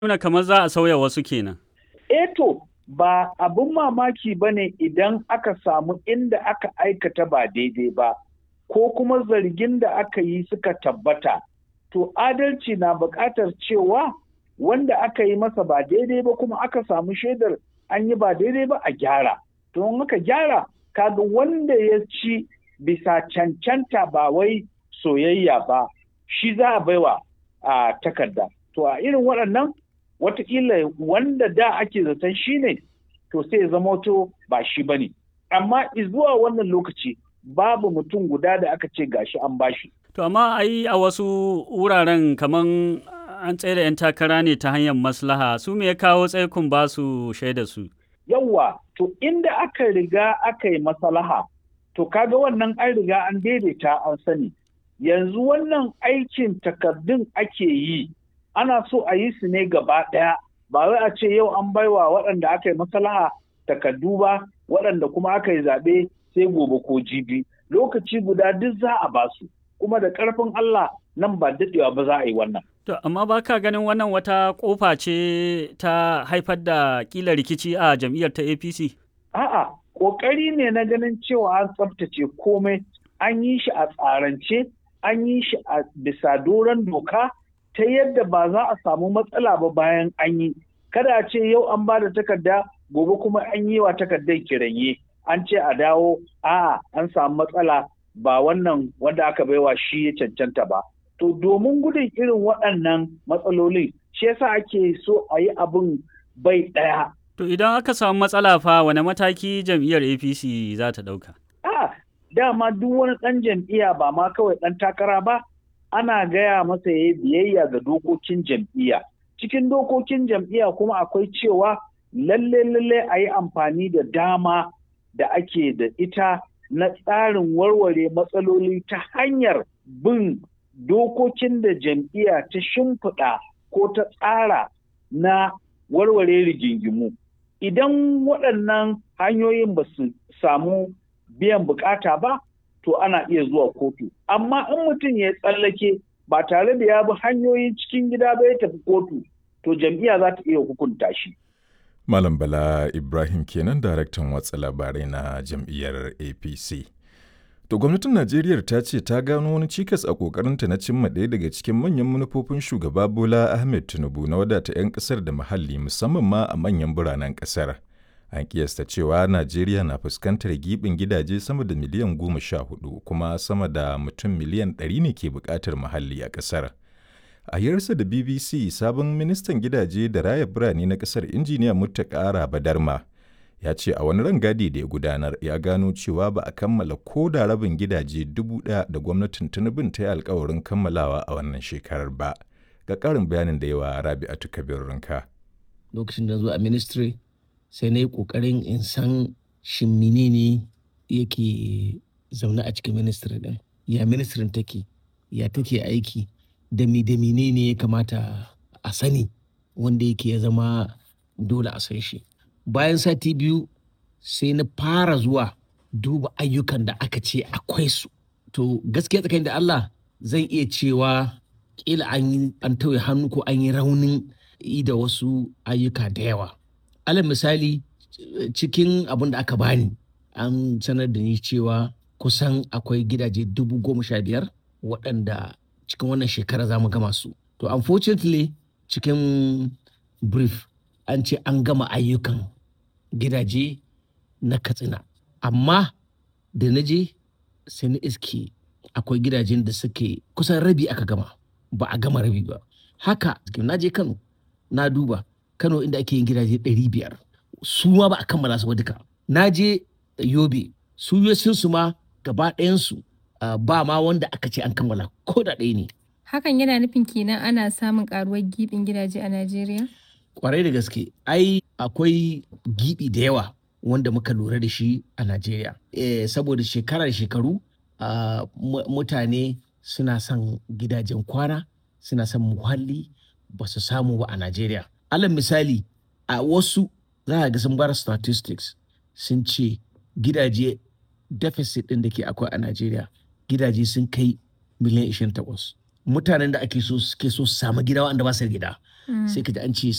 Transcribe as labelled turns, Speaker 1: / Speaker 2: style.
Speaker 1: nuna kamar za a sauya wasu kenan.
Speaker 2: Eto ba abin mamaki ba ne idan aka samu inda aka aikata ba daidai ba, ko kuma zargin da aka yi suka tabbata. To adalci na buƙatar cewa wanda aka yi masa ba daidai ba kuma aka samu shaidar an yi ba daidai ba a gyara. To in aka gyara, kaga wanda ya ci bisa cancanta ba wai soyayya ba, shi za a baiwa a takarda. To a irin waɗannan watakila wanda da ake zaton shi ne to sai zama to ba shi ba ne amma zuwa wannan lokaci babu mutum guda da aka ce gashi an bashi
Speaker 1: To amma ai a wasu wuraren kaman an tsaye da 'yan takara ne ta hanyar maslaha su me ya kawo tsaikun ba su shaida su.
Speaker 2: yawwa to inda aka riga aka yi maslaha to kaga wannan an riga an daidaita an sani yanzu wannan aikin takardun ake yi ana so a yi su ne gaba ɗaya ba wai a ce yau an baiwa waɗanda aka yi maslaha takardu ba waɗanda kuma aka yi zaɓe sai gobe ko jibi lokaci guda duk za a ba su kuma da ƙarfin Allah nan ba daɗewa ba za a yi wannan.
Speaker 1: To amma ba ka ganin wannan wata ƙofa ce ta haifar da ƙila rikici a jam'iyyar ta APC?
Speaker 2: A'a, ƙoƙari ne na ganin cewa an tsaftace komai an yi shi a tsarance an yi shi a bisa doron doka ta yadda ba za a samu matsala ba bayan an yi kada a ce yau an ba da takarda gobe kuma an yi wa takardar kiranye an ce a dawo a an samu matsala ba wannan wanda aka baiwa shi ya cancanta ba to domin gudun irin waɗannan matsalolin shi yasa ake so a yi abin bai ɗaya
Speaker 1: To idan aka samu matsala fa wane mataki jam'iyyar APC za ta ɗauka?
Speaker 2: a dama duk wani ɗan jam'iyya ba ma kawai ɗan takara ba ana gaya masa ya biyayya ga dokokin jam'iyya. Cikin dokokin jam'iyya kuma akwai cewa lalle lalle a yi amfani da dama da ake da ita na tsarin warware matsaloli ta hanyar bin dokokin da jam'iyya ta shimfiɗa ko ta tsara na warware rigingimu. Idan waɗannan hanyoyin ba su samu biyan bukata ba, to ana iya zuwa kotu. Amma in mutum ya tsallake ba tare da ya bi hanyoyin cikin gida ba ya tafi kotu, to jam'iyya za ta iya hukunta shi.
Speaker 3: Malam Bala Ibrahim kenan daraktan watsa labarai na jam'iyyar APC. To gwamnatin Najeriya ta ce ta gano wani cikas a kokarinta na cimma ɗaya daga cikin manyan manufofin shugaba Bola Ahmed Tinubu na wadata 'yan ƙasar da muhalli musamman ma a manyan biranen ƙasar. An kiyasta cewa Najeriya na fuskantar gibin gidaje sama da miliyan goma sha hudu kuma sama da mutum miliyan ɗari ne ke buƙatar muhalli a ƙasar. A yarsa da BBC sabon ministan gidaje da raya birane na ƙasar injiniya Muttaka Badarma ya ce a wani rangadi da ya gudanar ya gano cewa ba a kammala ko da rabin gidaje dubu ɗaya da gwamnatin Tinubun ta yi alkawarin kammalawa a wannan shekarar ba. Ga ƙarin bayanin da yawa Rabi'atu Kabir Rinka.
Speaker 4: Lokacin da zo a ministry sai na yi ƙoƙarin in san shin menene yake zaune a cikin ministry ɗin ya ministrin take ya take aiki da mi da menene ya kamata a sani wanda yake ya zama dole a san shi bayan sati biyu sai na fara zuwa duba ayyukan da aka ce akwai su to gaskiya tsakanin da Allah zan iya cewa kila an yi an tauye hannu ko an yi raunin da wasu ayyuka da yawa alal misali cikin abin da aka bani an sanar da ni cewa kusan akwai gidaje dubu goma sha biyar waɗanda cikin wannan shekara za mu gama su to unfortunately cikin brief an ce an gama ayyukan gidaje na katsina amma da na je sai na iske akwai gidajen da suke kusan rabi aka gama ba a gama rabi ba haka na je kano na duba kano inda ake yin gidaje 500 su ma ba a kammala su ba duka na je yobe su su ma gaba ɗayansu ba ma wanda aka ce an kammala ko da ɗaya ne
Speaker 5: hakan yana nufin kenan ana samun karuwar gibin gidaje a najeriya
Speaker 4: kwarai da gaske ai akwai gibi da yawa wanda muka lura da shi a najeriya e, saboda shekarar shekaru uh, mutane suna son gidajen kwana suna son muhalli ba su samu ba a najeriya alal misali a wasu za a ga sun bar statistics sun ce gidaje deficit ɗin da ke akwai a najeriya gidaje sun kai miliyan 28 mutanen da ake so suke so su samu gida wanda ba su da gida sai ka ji an ce